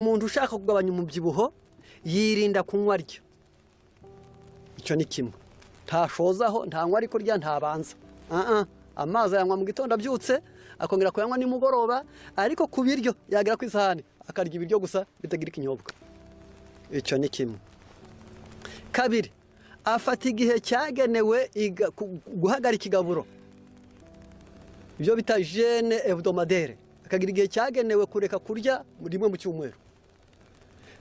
umuntu ushaka kugabanya umubyibuho yirinda kunywa aryo icyo ni kimwe ntashozaho ntanywa ariko rya ntabanza Ah, ah. amazi ayanywa mu gitondo abyutse akongera kuyanywa nimugoroba ariko ku biryo yagera ku isahani akarya ibiryo gusa bitagira ikinyobwa icyo ni kimwe kabiri afata igihe cyagenewe iga- ku- guhagarika igaburo ibyo bita jene hebdomadere akagira igihe cyagenewe kureka kurya rimwe mu cyumweru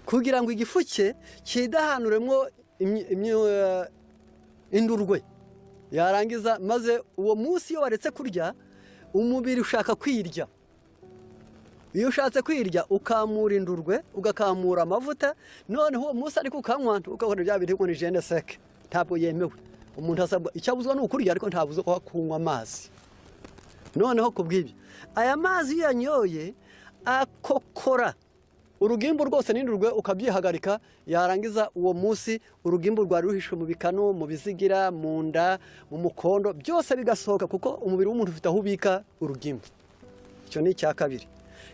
kugira ngo igifu cye kidahanuremo imyi- imyi- eh, indurwe yarangiza maze uwo munsi iyo waretse kurya umubiri ushaka kwirya iyo ushatse kwirya ukamura indurwe ugakamura amavuta noneho uwo munsi ariko ukanywa ukabona bya bintu ngo ni jene seke ntabwo yemewe umuntu asabwa icyo abuzwa ni ukurya ariko ntabuzwa kunywa amazi noneho ku bw'ibyo aya mazi iyo yanyoye akokora urugimbu rwose n'indurwe ukabyihagarika yarangiza uwo munsi urugimbu rwari ruhishwe mu bikanu mu bizigira mu nda mu mukondo byose bigasohoka kuko umubiri w'umuntu ufite aho ubika urugimbu icyo ni icya kabiri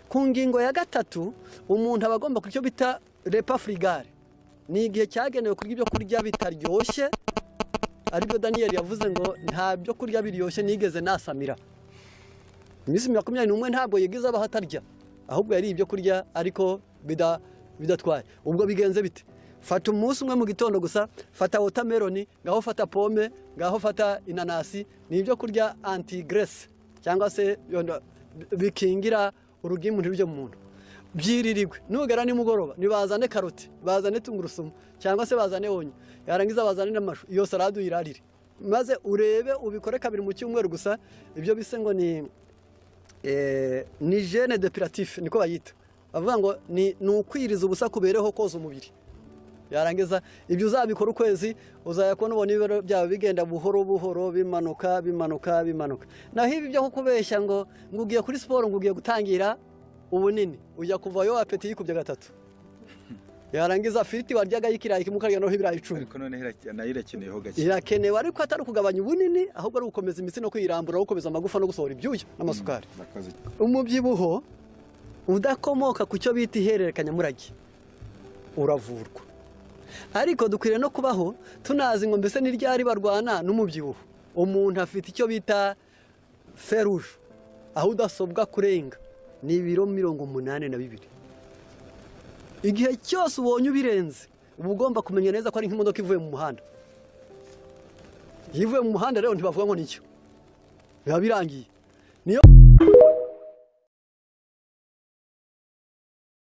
ku ngingo ya gatatu umuntu aba agomba kurya icyo bita repa furigare ni igihe cyagenewe kurya ibyo kurya bitaryoshye aribyo daniyeli yavuze ngo nta byo kurya biryoshye nigeze nasamira iminsi makumyabiri n'umwe ntabwo yigize abaho atarya ahubwo yari ibyo kurya ariko bida- bidatwaye ubwo bigenze bite fata umunsi umwe mu gitondo gusa fata wotameroni ngaho fata pome ngaho fata inanasi ni ibyo kurya antigrese cyangwa se yondo- bikingira urugimbu ntirujye mu muntu byiririrwe nugera nimugoroba nibazane karoti bazane tungurusumu cyangwa se bazane onyo yarangiza bazane n'amashu iyo salade uyirarire maze urebe ubikore kabiri mu cyumweru gusa ibyo bise ngo ni eh, ni jene depuratif niko bayita bavuga ngo ni ni ukwiriza ubusa kubereho koza umubiri yarangiza ibyo uzabikora ukwezi uzajya kubona ubona ibiro byawe bigenda buhoro buhoro bimanuka bimanuka bimanuka naho ibi byo kukubeshya ngo ngo ugiye kuri siporo ngo ugiye gutangira ubunini ujya kuvayo apeti yikubye gatatu yarangiza afiriti waryaga y'ikirayi kimwe ukarya noneho ibirayi icumi ariko noneho ira- nayo irakeneyeho gake irakenewe ariko atari ukugabanya ubunini ahubwo ari ugukomeza imitsi no kwirambura no gukomeza amagufa no gusohora ibyuya n'amasukari Murakoze. umubyibuho udakomoka ku cyo bita ihererekanyamurage uravurwa ariko dukwiriye no kubaho tunazi ngo mbese n'iryari barwana n'umubyibuho umuntu afite icyo bita feruje aho udasobwa kurenga ni ibiro mirongo umunani na bibiri igihe cyose ubonye ubirenze uba ugomba kumenya neza ko ari nk'imodoka ivuye mu muhanda iyo ivuye mu muhanda rero ntibavuga ngo nicyo biba birangiye niyo